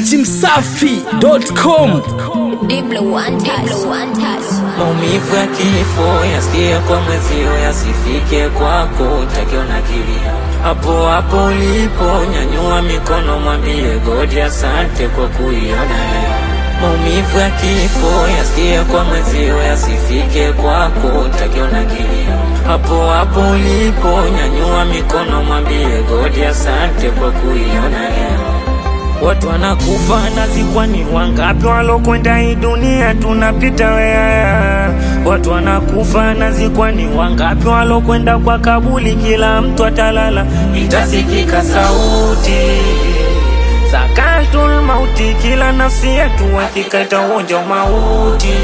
dachimsafi.com Diblo one touch. Diblo one touch. Maumivu ya kifo yasikie kwa mwezio, yasifike kwako, takiona kilia hapo hapo ulipo, nyanyua mikono, mwambie godi asante kwa kuiona leo. Maumivu ya kifo yasikie kwa mwezio, yasifike kwako, takiona kilia hapo hapo ulipo, nyanyua mikono, mwambie godi asante kwa kuiona leo. Watu wanakufa nazikwa, ni wangapi walokwenda hii dunia tunapita wea. Watu wanakufa nazikwa, ni wangapi walokwenda kwa kabuli, kila mtu atalala, itasikika sauti sakatul mauti, kila nafsi yetu hakika itaonja mauti.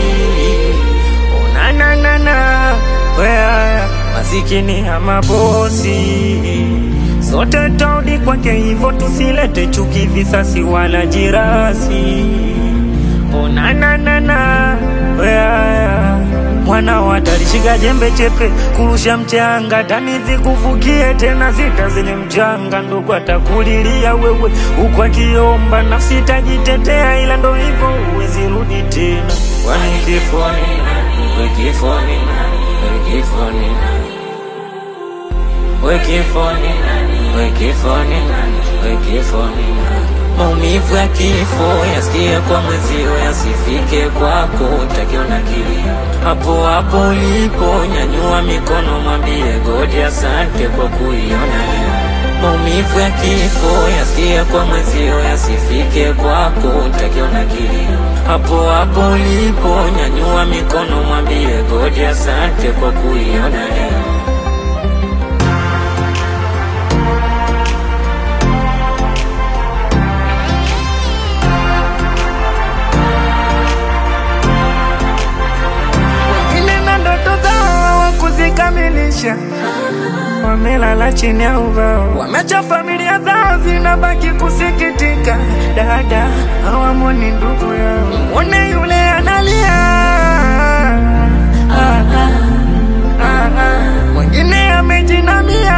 Onananana wea masikini ya mabosi sote taudi kwake, hivyo tusilete chuki, visasi wala jirasi. Onananana wea mwana watalishika jembe chepe kurusha mchanga tani zikuvukie tena zita zenye mchanga, ndugu atakulilia wewe huku akiomba, nafsi itajitetea, ila ndo hivyo huwezi rudi tena. Kwani kifo ni nani? We kifo ni nani? We kifo ni nani? We kifo ni nani? We kifo ni nani? We kifo ni nani? Maumivu ya kifo yasikie kwa mwezio, yasifike kwako, utakiona kilia hapo hapo ulipo, nyanyua mikono, mwambie godi asante kwa kuiona leo. Maumivu ya kifo yasikie kwa mwezio, yasifike kwako, utakiona kilia hapo hapo ulipo, nyanyua mikono, mwambie godi asante kwa kuiona leo. wengine na ndoto zao hawakuzikamilisha, wamelala chini ya ubao, wameacha familia zao zinabaki kusikitika. Dada hawamwoni ndugu yao, mwone yule analia ah, ah, ah, ah. mwingine amejinamia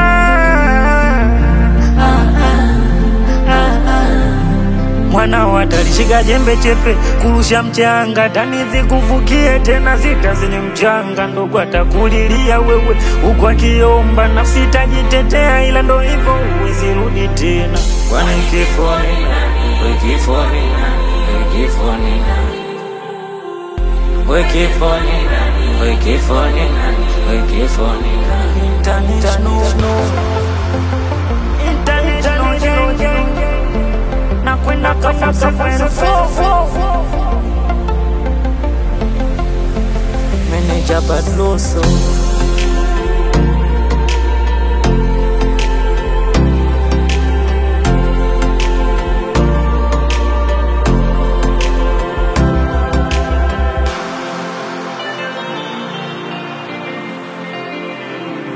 ah, ah, ah, ah. Mwana watalishika jembe chepe kurusha mchanga tani zikuvukie tena zita zenye mchanga, ndugu atakulilia wewe huku akiomba, nafsi itajitetea, ila ndo hivyo huwezi rudi tena. Kwani kifo ni nani? We kifo ni nani? We kifo ni nani? We kifo ni nani? We kifo ni nani? We kifo ni nani? International. International gang. nakwenda kafa kafa Meneja Badloso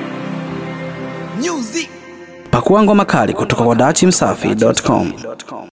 pakua ngoma kali kutoka kwa dachimsafi.com